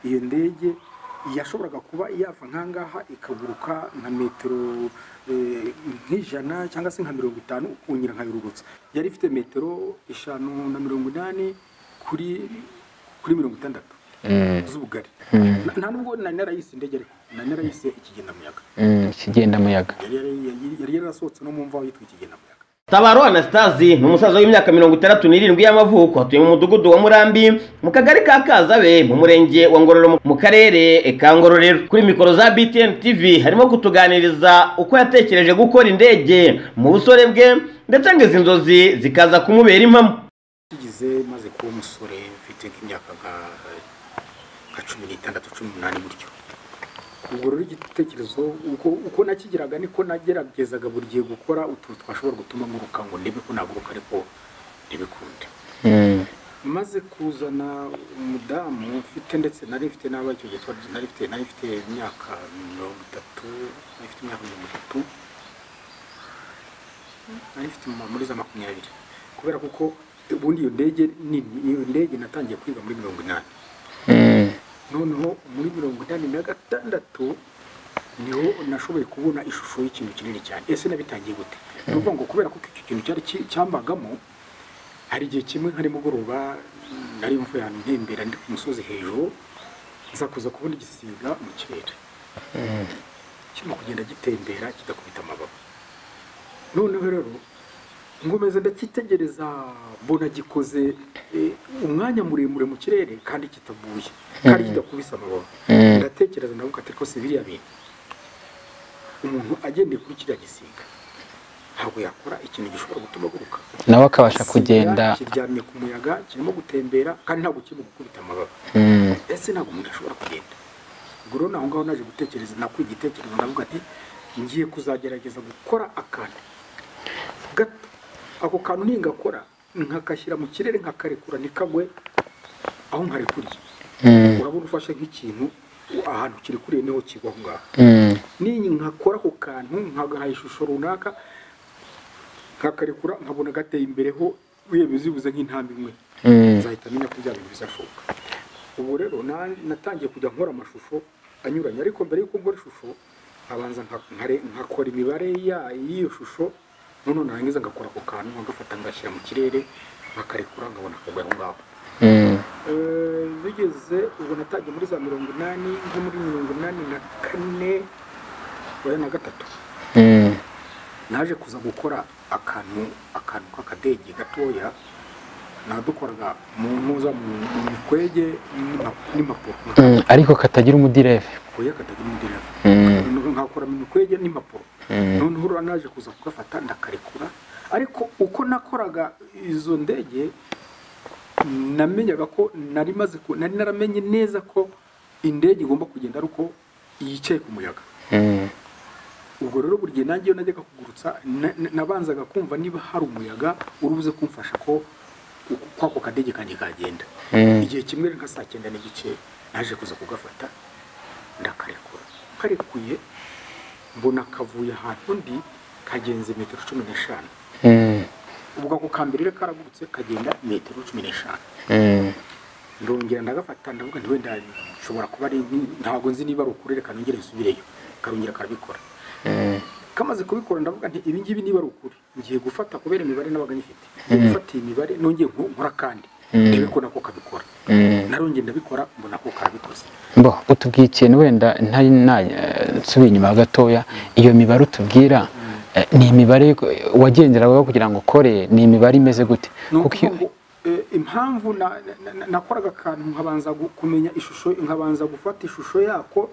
iyo ndege yashoboraga kuba yava nkangaha ikaguruka nka metero eh, nk'ijana cyangwa se nka mirongo itanu ukongera nkayururutsa yari ifite metero eshanu na mirongo inani kuri kuri mirongo itandatu z'ubugari Na- nta nubwo nari narayise indege ariko nari narayise ikigendamuyaga ikigendamuyaga yari yari- yari yarasohotse no mu mva yitwa ikigendamuyaga Tabaro Anastasi ni umusaza w'imyaka mirongo itandatu n'irindwi y'amavuko atuye mu mudugudu wa Murambi mu kagari ka Kazabe mu murenge wa Ngororero mu karere ka Ngororero kuri mikoro za BTN TV harimo kutuganiriza uko yatekereje gukora indege mu busore bwe ndetse ngo izi nzozi zikaza kumubera impamo tugize maze kuba umusore mfite nk'imyaka nka nka cumi n'itandatu cumi n'umunani gutyo ubwo rero igitekerezo uko, uko nakigiraga niko nageragezaga buri gihe gukora utuntu twashobora gutuma nguruka ngo ndebe ko naguruka ariko ntibikunde maze kuzana umudamu mfite ndetse nari mfite n'aba icyo gihe twari- nari mfite nari mfite imyaka mirongo itatu nari mfite imyaka mirongo itatu nari mfite mu- muri za makumyabiri kubera kuko ubundi iyo ndege nini iyo ndege natangiye kwiga muri mirongo inani noneho muri mirongo inani na gatandatu niho nashoboye kubona ishusho y'ikintu kinini cyane ese nabitangiye gute ni ukuvuga ngo kubera ko icyo kintu cyari ki- cyambagamo hari igihe kimwe nka nimugoroba nari mvuye ahantu ntembera ndi ku musozi hejuru nza kuza kubona igisiga mu kirere kirimo kugenda gitembera kidakubita amababa noneho rero nkomeza ndakitegereza mbona gikoze eh, umwanya muremure mu kirere kandi kitavuye kandi kidakubise amababa ndatekereza ndavuga ati rwose biriya bintu umuntu agendeye kuri kiriya gisiga ntabwo yakora ikintu gishobora gutuma aguruka nawe akabasha Igisiga kugenda kiryamye ku muyaga kirimo gutembera kandi ntabwo kirimo gukubita amababa ese ntabwo umuntu ashobora kugenda ubwo rero naho ngaho naje gutekereza nakuye igitekerezo ndavuga ati ngiye kuzagerageza gukora akantu gato ako kantu ningakora nkakashyira mu kirere nkakarekura ntikagwe aho nkarekuriye urabona ufashe nk'ikintu ahantu kirekuriye niho kigwa aho ngaho ninkakora ako kantu nkagaha ishusho runaka nkakarekura nkabona gateye imbere ho bibuze nk'intambwe imwe nzahita menya ko bya bintu bizashoboka ubu rero na- natangiye kujya nkora amashusho anyuranye ariko mbere y'uko nkora ishusho nkabanza nka- nkare- nkakora imibare ya- y'iyo shusho noneho narangiza ngakora ako kantu nkagafata ngashyira mu kirere nkakarekura nkabona akagwa aho ngaho Eh, bigeze ubwo natangiye muri za mirongo inani nko muri mirongo inani na kane oya na gatatu naje kuza gukora akantu akantu k'akadege gatoya nadukoraga mu mpuza mu mu mikwege n'ima- n'impapuro Mm, ariko katagira umudirevu oya katagira umudereva Mm, nkakora mu mikwege n'impapuro mm, noneho rero naje kuza kugafata ndakarekura ariko uko nakoraga izo ndege namenyaga ko nari maze ku- nari naramenye neza ko indege igomba kugenda ari uko yicaye ku muyaga mm, ubwo rero buri gihe nanjye iyo najyaga kugurutsa na- na- nabanzaga kumva niba hari umuyaga uri buze kumfasha ko uku- kwako kadege kanjye kagenda mm, igihe kimwe nka saa cyenda n'igice naje kuza kugafata ndakarekura karekuye mbona kavuye ahantu ndi kagenze metero cumi n'eshanu mm, ubwo ako kambere rero karagurutse kagenda metero cumi n'eshanu mm, ndongera ndagafata ndavuga nti wenda nshobora kuba ari nk- ntabwo nzi niba ari ukuri reka nongere nsubireyo karongera karabikora mm, kamaze kubikora ndavuga nti ibi ngibi niba ari ukuri ngiye gufata kubera imibare nabaga nyifite ngiye gufata iyi mibare nongeye nko- nkora kandi ndebe ko nako kabikora mm. narongeye ndabikora mbona ko karabikoze bo utubwiye ikintu wenda ntari na- eh, nsubiye inyuma gatoya iyo mibare utubwira eh, ni imibare wagenderagaho kugira ngo ukore ni imibare imeze gute ni kuko ukuvuga iyo- ngo eh, impamvu na- na- na- nakoraga akantu nkabanza gu- kumenya ishusho nkabanza gufata ishusho yako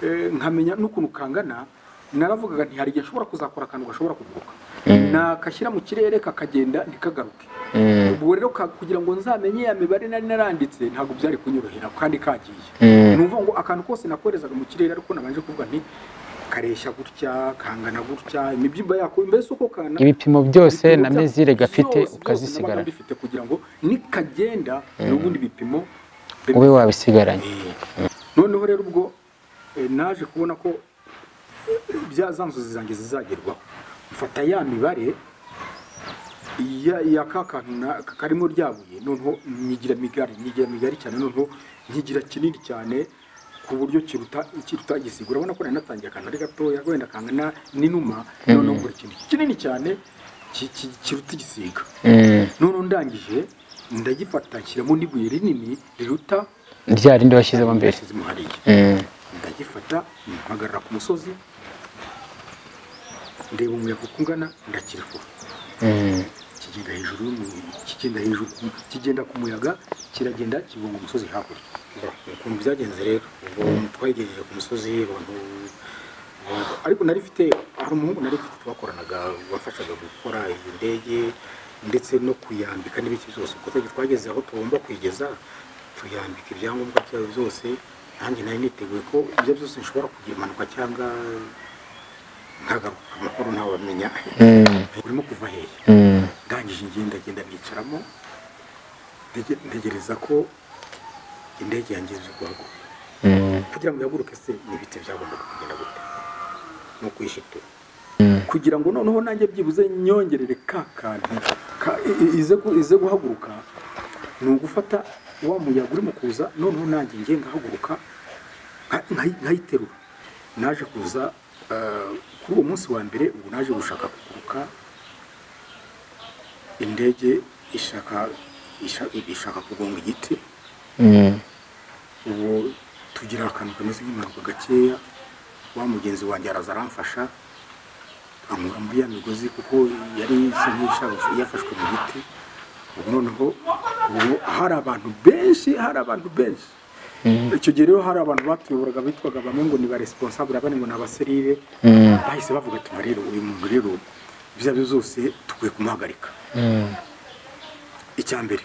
eh, nkamenya n'ukuntu kangana naravugaga nti hari igihe nshobora kuzakora akantu gashobora kuguruka nakashyira mu kirere kakagenda ntikagaruke Mm, ubwo rero ka- kugira ngo nzamenye ya mibare nari naranditse ntabwo byari kunyorohera kandi kagiye mm, ni ukuvuga ngo akantu kose nakoherezaga mu kirere ariko nabanje kuvuga nti kareshya gutya kangana gutya imibyimba yako mbese uko kangana ibipimo byose ibipimo na bya- mezire gafite byose- byose ukazisigara nabaga mbifite kugira ngo nikagenda n'ubundi bipimo ube wabisigaranye Eh, noneho rero ubwo eh, naje kubona ko eh, bya za nzozi zanjye zizagerwaho mfata ya mibare ya ya ka kantu na- karimo ryabuye noneho nyigira migari nyigira migari cyane noneho nyigira kinini cyane ku buryo kiruta kiruta igisiga urabona ko nari natangiye akantu ari gatoya wenda kangana n'inuma noneho nkora ikintu kinini cyane ki- ki- kiruta igisiga Mm. noneho ndangije ndagifata nshyiramo n'ibuye rinini riruta rya rindi washyizemo mbere ryashyizemo hariya Mm. ndagifata mpagarara ku musozi ndeba umuyaga uko ungana ndakirifura Mm. kigenda hejuru y'umu- kigenda hejuru ku- kigenda ku muyaga kiragenda kibunga umusozi hakurya ukuntu byagenze rero ubwo twayigejeje ku musozi abantu abantu- ariko nari mfite hari umuhungu nari mfite twakoranaga wafashaga gukora iyi ndege ndetse no kuyambika n'ibiki byose ubwo twari twageze aho tugomba kuyigeza tuyambika ibyangombwa byayo byose nanjye nari niteguye ko ibyo byose nshobora kugira impanuka cyangwa nkagaruka amahoro ntawamenya Mm. urimo kuva hehe Mm. ndangije ingendo ngenda nicaramo ndege- ntegereza ko indege yanjye izi guhaguruka Mm. kugira ngo ihaguruke se ni ibiti byagombaga kugenda gute ni ukwishitura Mm. kugira ngo noneho nanjye byibuze nyongerere ka kantu ka- i- i- ize gu- ize guhaguruka ni ugufata wa muyaga urimo kuza noneho nanjye ngiye ngahaguruka nka- nkayi- nkayiterura naje kuza eh, kuri uwo munsi wa mbere ubwo naje gushaka kuguruka indege ishaka isha- ishaka kugonga igiti Mm. ubu tugira akantu kameze nk'impanuka gakeya wa mugenzi wanjye araza aramfasha ankura muri ya migozi kuko yari isa nk'iyishaka yafashwe mu giti ubu noneho ubu hari abantu benshi hari abantu benshi icyo gihe rero hari abantu batuyoboraga bitwaga bamwe ngo ni ba responsable abandi ngo ni abaserire Mm. bahise bavuga ati rero uyu muntu rero ibyo ari byo byose tukwiye kumuhagarika Mm. icya mbere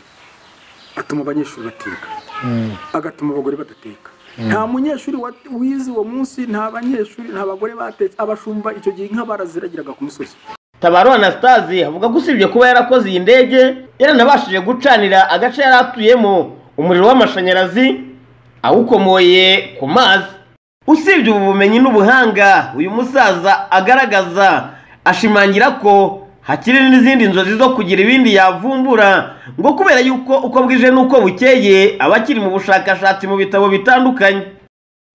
atuma abanyeshuri batiga Mm. agatuma abagore badateka nta munyeshuri wa- wize uwo munsi nta banyeshuri nta bagore batetse abashumba icyo gihe inka baraziragiraga ku musozi tabaro anastase avuga ko usibye kuba yarakoze iyi ndege yaranabashije gucanira agace yari atuyemo umuriro w'amashanyarazi awukomoye ku mazi usibye ubu bumenyi n'ubuhanga uyu musaza agaragaza ashimangira ko hakiri n'izindi nzozi zo kugira ibindi yavumbura ngo kubera yuko uko bwije n'uko bukeye aba akiri mu bushakashatsi mu bitabo bitandukanye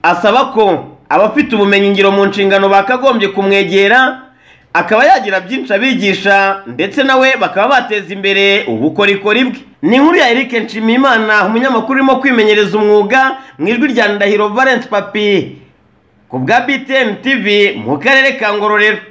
asaba ko abafite ubumenyingiro mu nshingano bakagombye kumwegera akaba yagira byinshi abigisha ndetse nawe bakaba bateza imbere ubukorikori bwe ni inkuru ya Eric Nshimiyimana umunyamakuru urimo kwimenyereza umwuga mu ijwi rya Ndahiro Valence Papi ku bwa BTN TV mu karere ka Ngororero